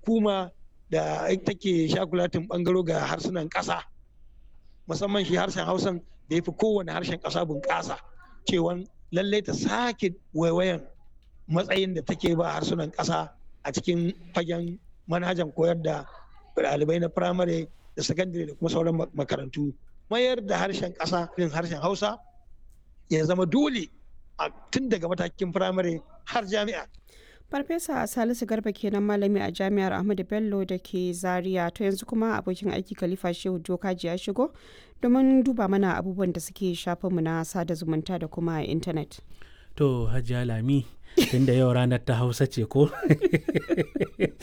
hukuma da take shakulatin bangaro ga harsunan ƙasa musamman shi harshen hausan da ya fi kowane harshen ƙasa bunƙasa cewa lallai ta sake waiwayan matsayin da take ba harsunan ƙasa a cikin fagen manhajan koyar da ɗalibai na firamare da sakandare da kuma sauran makarantu mayar da harshen ƙasa irin harshen hausa ya zama dole a tun daga matakin firamare har jami'a farfesa salisu garba kenan malami a jami'ar ahmadu bello da ke zaria to yanzu kuma abokin aiki khalifa shehu jokaji ya shigo domin duba mana abubuwan da suke shafinmu na sada zumunta da kuma intanet to hajiya lami tunda yau ranar ta hausa ce ko